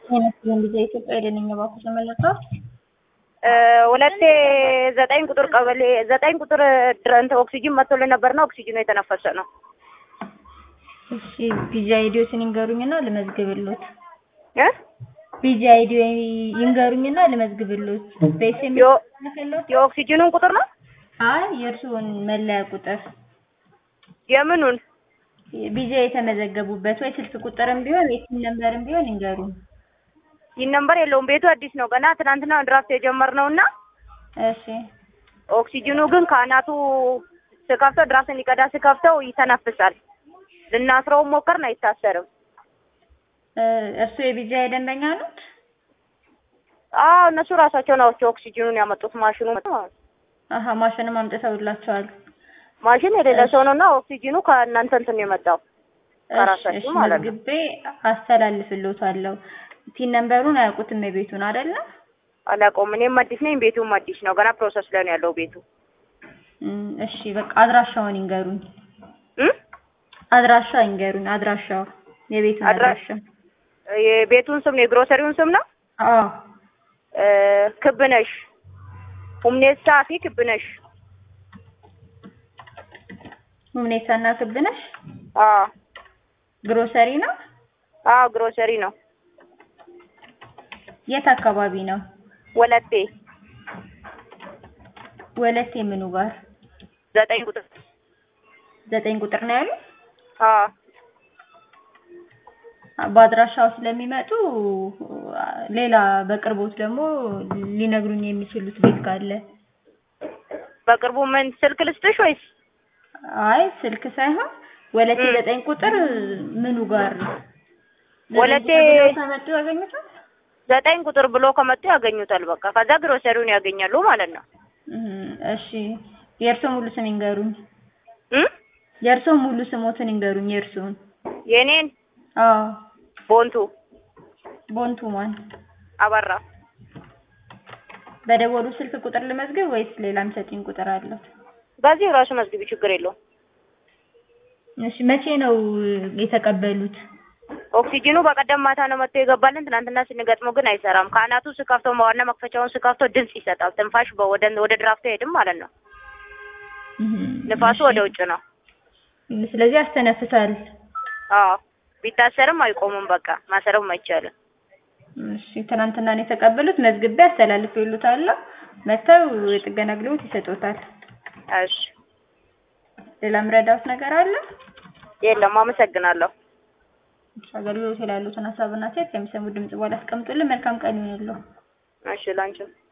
አይመስልም ጊዜ ኢትዮጵያ ሄደን እኛ ባኩ ተመለሰው ሁለቴ ዘጠኝ ቁጥር ቀበሌ ዘጠኝ ቁጥር ድረንተ ኦክሲጅን መጥቶልን ነበርና ኦክሲጅኑ የተነፈሰ ነው። እሺ ፒጂ አይዲዎትን ይንገሩኝና ልመዝግብሎት። እ ፒጂ አይዲዮ ይንገሩኝና ልመዝግብሎት። በኤስኤምኤስ ዮ- ልከሎት? የኦክሲጅኑን ቁጥር ነው አይ የእርስዎን መለያ ቁጥር የምኑን ቢጃ የተመዘገቡበት ወይ ስልክ ቁጥርም ቢሆን የሲም ነምበርም ቢሆን ይንገሩኝ። ይህ ነምበር የለውም። ቤቱ አዲስ ነው ገና ትናንትና ድራፍት የጀመርነው እና እሺ ኦክሲጅኑ ግን ከአናቱ ስከፍተው ድራፍትን ሊቀዳ ስከፍተው ይተነፍሳል። ልናስረውም ሞከርን፣ አይታሰርም። እ እርስዎ የቢጃ ደንበኛ ኖት? አዎ እነሱ ራሳቸው ናቸው ኦክሲጅኑን ያመጡት። ማሽኑ አሀ ማሽንም አምጥተውላቸዋል። ማሽን የሌለ ሰው ነው እና ኦክሲጅኑ ከእናንተ እንትን ነው የመጣው እሺ ከራሳችሁ እሺ ማለት ነው። መዝግቤ አስተላልፍልዎታለሁ። ቲን ነምበሩን አያውቁትም የቤቱን አይደለ? አላውቀውም። እኔም አዲስ ነኝ፣ ቤቱም አዲስ ነው። ገና ፕሮሰስ ላይ ነው ያለው ቤቱ እም፣ እሺ በቃ አድራሻውን ይንገሩኝ። እ አድራሻ ይንገሩኝ። አድራሻው የቤቱን አድራ- አድራሻ። የቤቱን ስም ነው የግሮሰሪውን ስም ነው አዎ እ ክብነሽ ሁምኔሳ ፊ ክብነሽ ሁኔታና ክብነሽ አዎ ግሮሰሪ ነው። አዎ ግሮሰሪ ነው የት አካባቢ ነው? ወለቴ ወለቴ ምኑ ጋር? ዘጠኝ ቁጥር ዘጠኝ ቁጥር ነው ያሉት? አዎ በአድራሻው ስለሚመጡ ሌላ በቅርቦት ደግሞ ሊነግሩኝ የሚችሉት ቤት ካለ በቅርቡ ምን ስልክ ልስጥሽ ወይስ አይ ስልክ ሳይሆን ወለቴ እም። ዘጠኝ ቁጥር ምኑ ጋር ነው? ወለቴ- ዘጠኝ ቁጥር ብለው ከመጡ ያገኙታል። ዘጠኝ ቁጥር ብሎ ከመጡ ያገኙታል። በቃ ከዛ ግሮሰሪውን ያገኛሉ ማለት ነው። እም፣ እሺ የእርስዎ ሙሉ ስም ይንገሩኝ። እ የእርስዎ ሙሉ ስሞትን ይንገሩኝ። የእርስዎን? የኔን አዎ ቦንቱ ቦንቱ ማን? አበራ በደወሉ ስልክ ቁጥር ልመዝግብ ወይስ ሌላም ሰጪኝ ቁጥር አለው? በዚህ ራሱ መዝግቢ፣ ችግር የለውም። እሺ መቼ ነው የተቀበሉት? ኦክሲጅኑ በቀደም ማታ ነው መጥቶ የገባልን። ትናንትና ስንገጥመው ግን አይሰራም። ከአናቱ ስከፍተው ዋና መክፈቻውን ስከፍተው ድምፅ ይሰጣል። ትንፋሽ በ- ወደ ወደ ድራፍቱ አይሄድም ማለት ነው። እም፣ ንፋሱ እሺ። ወደ ውጭ ነው። ስለዚህ ያስተነፍሳል። አዎ ቢታሰርም አይቆምም። በቃ ማሰርም አይቻልም። እሺ ትናንትና ነው የተቀበሉት። መዝግቤ አስተላልፌልዎታለሁ። መጥተው የጥገና አገልግሎት ይሰጡታል። እሺ ሌላ ምረዳውት ነገር አለ? የለም፣ አመሰግናለሁ። እሺ አገልግሎት ላይ ያሉትን ሀሳብና ሴት ከሚሰሙ ድምጽ በኋላ አስቀምጡልን። መልካም ቀን ይሁንልዎ። እሺ ላንቺም